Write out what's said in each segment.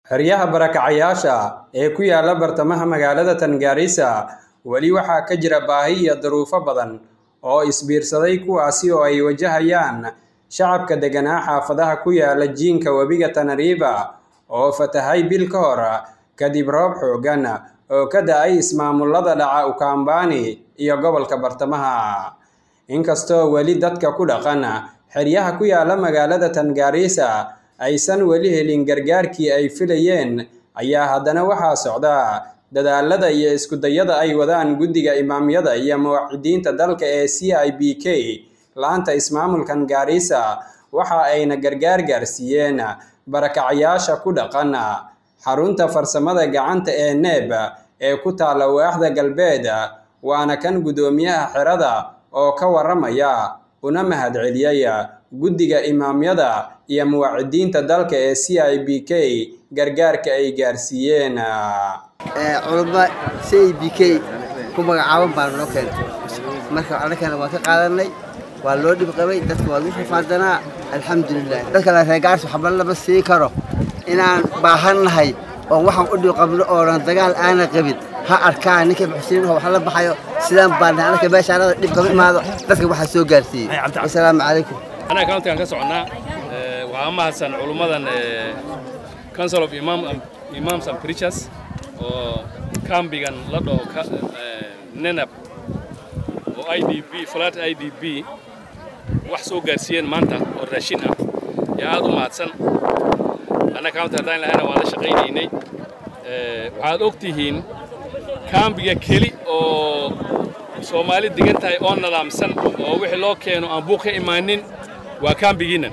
xeryaha barakacayaasha ee ku yaala bartamaha magaalada tangaarisa weli waxaa ka jira baahi iyo duruufo badan oo isbiirsaday kuwaasi oo ay wajahayaan shacabka deganaa xaafadaha ku yaala jiinka webiga tanariiba oo fatahay bil ka hor kadib roob xooggan oo ka da-ay ismaamullada dhaca ukaambani iyo gobolka bartamaha inkastoo weli dadka ku dhaqan xeryaha ku yaala magaalada tangaarisa aysan weli helin gargaarkii ay filayeen ayaa haddana waxaa socda dadaalada iyo iskudayada ay wadaan guddiga imaamyada iyo muwaxidiinta dalka ee c i b k la-anta ismaamulkan gaarisa waxa ayna gargaar gaarsiiyeen barakacayaasha ku dhaqan xarunta farsamada gacanta ee neeb ee ku taalla waaxda galbeed waana kan guddoomiyaha xerada oo ka waramaya una mahadceliyey guddiga imaamyada iyo muwacidiinta dalka ee c i b k gargaarka ay gaarsiiyeen culumma c i b k ku magacaaban baa noo keentay marka annagana waan ka qaadanay waa loo dhib qabay dadka waa lagu rafaadanaa alxamdulilah dadkana reegaars waxba lama siin karo inaan baahannahay oon waxaan u dhib qabno oonan dagaal aana qabin ha arkaan ninka muxsiniinho wax la baxayo sidaan baan annaka meeshaanada dhib kama imaado dadka waxaa soo gaarsiiyey wasalaamu calaykum anaa countigan ka soconnaa waxaa mahadsan culummadan council of imam imams and preachers oo kambigan la dhaho nenab oo i d b flat i d b wax soo gaarsiiyeen maanta oo raashin ah yaa aad u mahadsan anna county haddaan lahayna waan la shaqaynaynay waxaad og tihiin kambiga keli oo soomaali degan tahay oo nadaamsan oo wixii loo keeno aan buuq ka imaanin waa kambigiinnan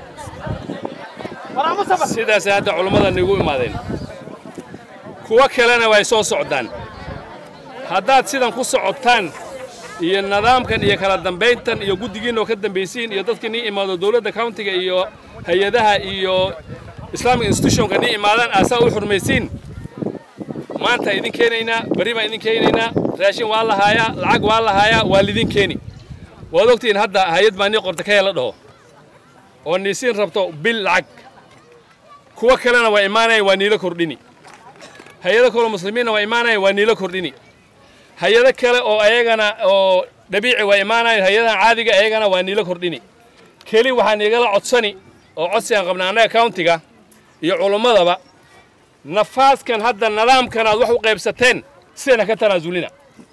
sidaas hadda culummadan igu imaadeen kuwo kalena way soo socdaan haddaad sidan ku socotaan iyo nidaamkan iyo kala dambayntan iyo guddigiinna oo ka dambaysiin iyo dadkii nii imaado dowladda countiga iyo hay-adaha iyo islamic institutionka nii imaadaan aasaa u xurmaysiin maanta idin keenaynaa berri baan idin keenaynaa raashin waa la haayaa lacag waa la haayaa waa lidin keeni waad ogtihiin hadda hay-ad baa nii qorta ka hela dhaho oo niisiin rabto bil lacag kuwo kalena waa imaanaya waa niilo kordhini hay-ado kaleo muslimiinna waa imaanaya waa niilo kordhini hay-ado kale oo ayagana oo dhabiici waa imaanaya hay-adahan caadiga ayagana waa niilo kordhini keli waxaan igala codsani oo codsigaan qabna annaga countiga iyo culummadaba nafaaskan hadda nidaamkan aad wax u qaybsateen sidana ka tanaasulina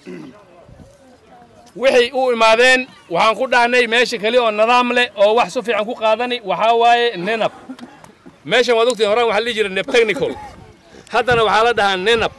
waxay u imaadeen waxaan ku dhahnay meesha keli oo nidaam leh oo wax su fiican ku qaadani waxaa waaye nenab meeshan waad ogtiin horaan waxaa la dhihi jiray neb technical haddana waxaa la dhahaa nenab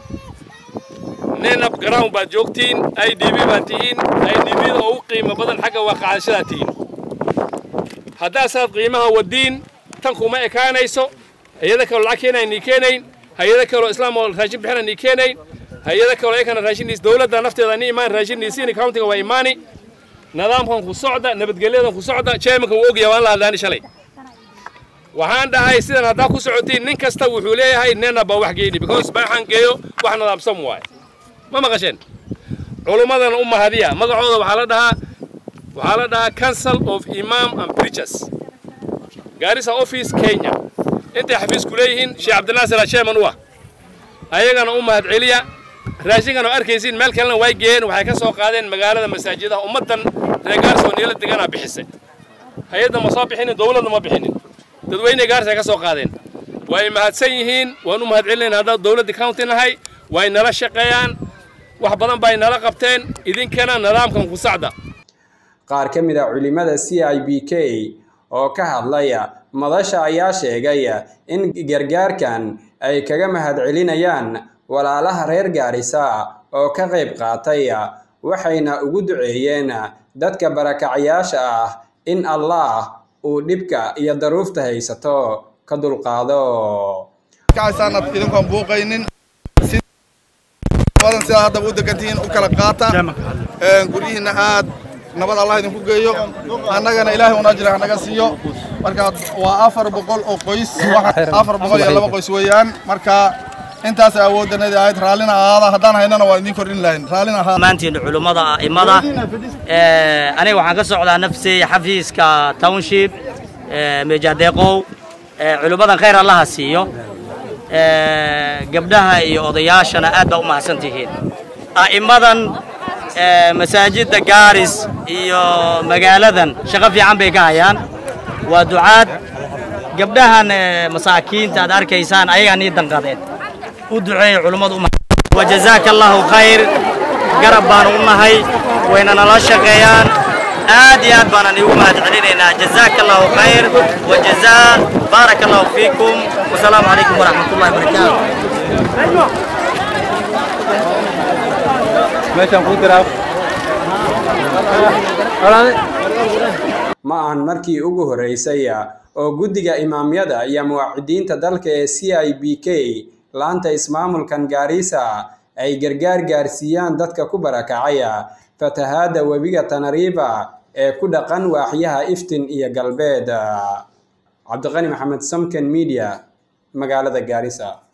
nenab ground baad joogtiin i d b baad tihiin i d bda oo u qiimo badan xagga waa qaadashadaad tihiin haddaasaad qiimaha wadiin tan kuma ekaanayso hay-ada kaloo lacag keenayn nii keenayn hay-ada kaloo islaam oo raashin bixina nii keenayn hay-ada kaloo ayakana raashinniis dowladda nafteeda ni imaan raashinniisiini countiga waa imaani nidaamkan ku socda nabadgelyadan ku socda chairmanka wuu ogyahay waan la hadlaani shalay waxaan dhahay sidan haddaa ku socotiin nin kasta wuxuu leeyahay nena baa wax geeni because baaxan geeyo wax nadaamsan waaye ma maqasheen culummadana u mahadiya magacooda waxaa la dhahaa waxaa la dhahaa council of imam and preachers gaarisa office kenya intay xafiisku leeyihiin sheekh cabdinaasir chairman u ah ayagana u mahad celiya raashinkan oo arkaysiin meel kalena way geeyeen waxay ka soo qaadeen magaalada masaajidaha ummaddan reer gaarsoo niila deganaa bixisay hay-adda ma soo bixinin dowladda ma bixinin dadweyne gaarsa ka soo qaadeen way mahadsan yihiin waan u mahad celinayn haddaan dowladda county nahay way nala shaqeeyaan wax badan bay nala qabteen idinkana nidaamkan ku sacda qaar ka mid a culimada c i b k oo ka hadlaya madasha ayaa sheegay in gargaarkan ay kaga mahad celinayaan walaalaha reer gaarisa oo ka qayb qaatay waxayna ugu duceeyeen dadka barakacayaasha ah in allah uu dhibka iyo daruufta haysato ka dulqaado kacaysaanad idinkoon buuqaynin badan sidaa haddaba u degantihiin u kala qaata guryihiinna aad nabad allah idinku geeyo annagana ilaahay un ajri hanaga siiyo marka waa afar boqol oo qoys afar boqol iyo laba qoys weeyaan marka intaas awooddanadii ahayd raallina ahaada haddaan haynana waa idiin kordhin lahayn raallina ahaada maantiin culummada a'immada aniga waxaan ka socdaa nafsi xafiiska township mejadeeqow culummadan khayr allaha siiyo gabdhaha iyo odayaashana aad baa u mahadsan tihiin a'immadan masaajidda gaaris iyo magaaladan shaqo fiican bay ka hayaan waa ducaad gabdhahan masaakiinta aad arkaysaan ayagaa nii danqadeen u duceeya culummadu wajazaaka allahu khayr garab baanu u nahay wayna nala shaqeeyaan aad iyo aad baanan iigu mahad celinaynaa jazaaka allahu khayr wajazaa baaraka allahu fiikum wasalaamu calaykum waraxmat ullahi barakaatu ma ahan markii ugu horreysay oo guddiga imaamyada iyo muwaacidiinta dalka ee c i b k laanta ismaamulkan gaarisa ay gargaar gaarsiiyaan dadka ku barakacaya fatahaadda webiga tanariiba ee ku dhaqan waaxyaha iftin iyo galbeed cabdiqani maxamed samken media magaalada gaarisa